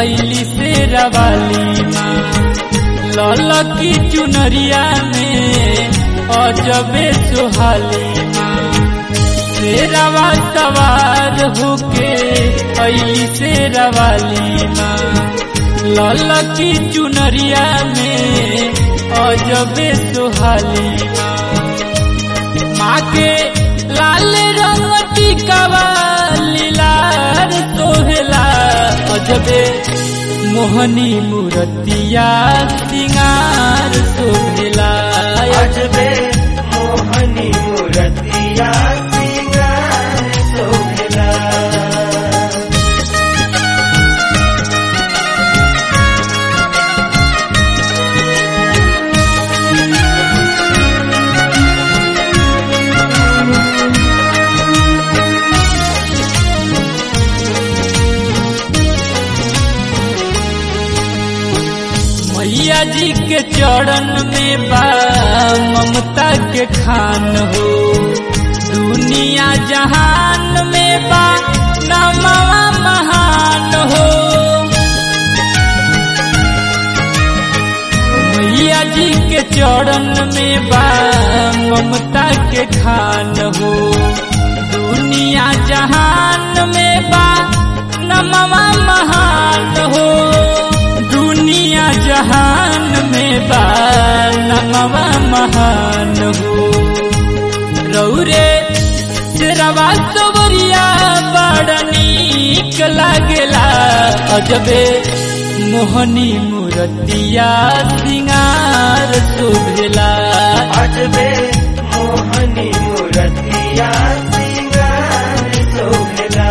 ऐली से रवाली माँ ललकी चुनरिया में अजबे सुहाली माँ शेरवा सवार होके ऐली से रवाली माँ ललकी चुनरिया में अजबे सुहाली माँ माँ के लाल रंग टिकावा लीलार सोहेला अजबे मोहनी मूर्तिया सिंगार शोभेला अजबे मोहनी मूर्तिया सिंगार शोभिला मैया जी के चरण में बा ममता के खान हो दुनिया जहान में बा नमवा महान हो मैया जी के चरण में बा ममता के खान हो दुनिया जहान में बा नमवा महान हो दुनिया जहान में बा नमवा महान हो रौरे शेरवा सबरिया बड़ नीक लागेला अजबे मोहनी मूर्तिया सिंगार शोभेला अजबे मोहनी मूर्तिया सिंगार शोभिला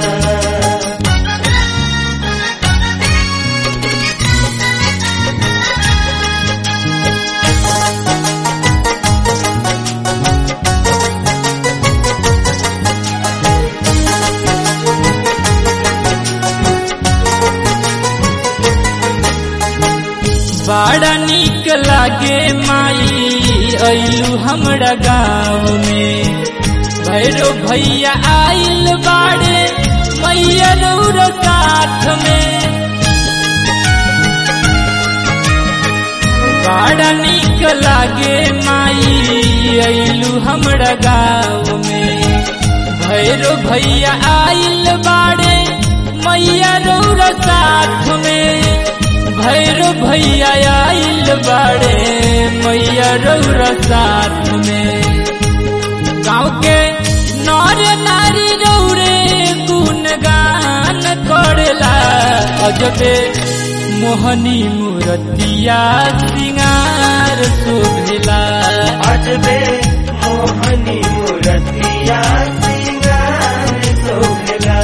बड़ा नीक लागे माई ऐलू हमरा गाँव में भैरो भैया आइल बाड़े मैया रौर साथ में बड़ा नीक लागे माई ऐलू हमरा गाँव में भैरो भैया आइल बाड़े मैया रौर साथ में भैरो भैया आइल बाड़े मैया रौर साथ में गाँव के नर नारी रौरे गुणगान करेला अजबे मोहनी मूर्तिया सिंगार शोभेला अजबे मोहनी मूर्तिया सिंगार शोभिला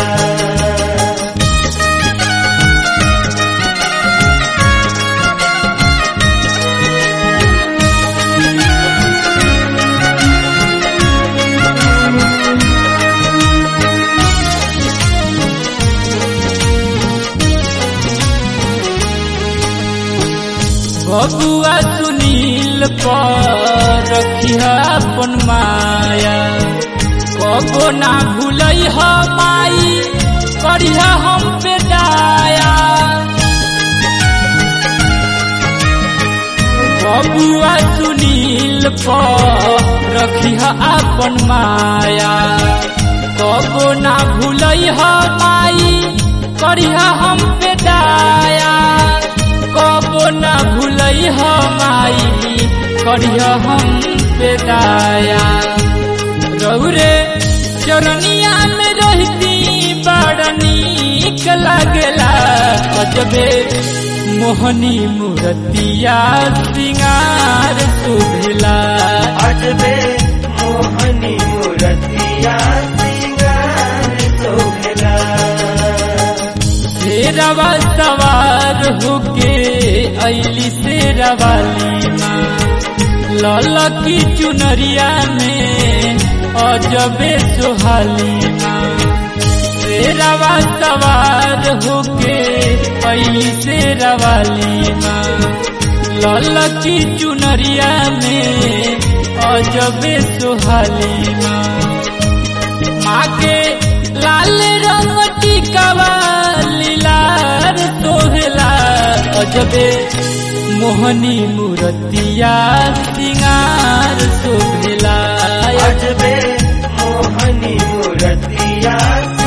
बबुआ सुनील पर रखिया अपन माया कबो ना भूलई ह माई करिया हम पे दाया बबुआ सुनील पर रखिया अपन माया कबो ना भूलई ह माई करिया हम पे दाया कबो ना भूलई ह माई करिया हम पे दाया रौरे चरनिया में रहती बड़ नीक लागेला अजबे मोहनी मूर्तिया सिंगार शोभेला अजबे मोहनी मूर्तिया सिंगार शोभिला शेरवा सवार होके ऐली शेरवाली माँ ललकी चुनरिया में अजबे सुहाली माँ शेरवा सवार होके ऐली शेरवाली माँ ललकी चुनरिया में अजबे सुहाली माँ माँ के लाल रंग टिकावा लीलार तो अजबे मोहनी मूर्तिया सिंगार शोभेला अजबे मोहनी मूर्तिया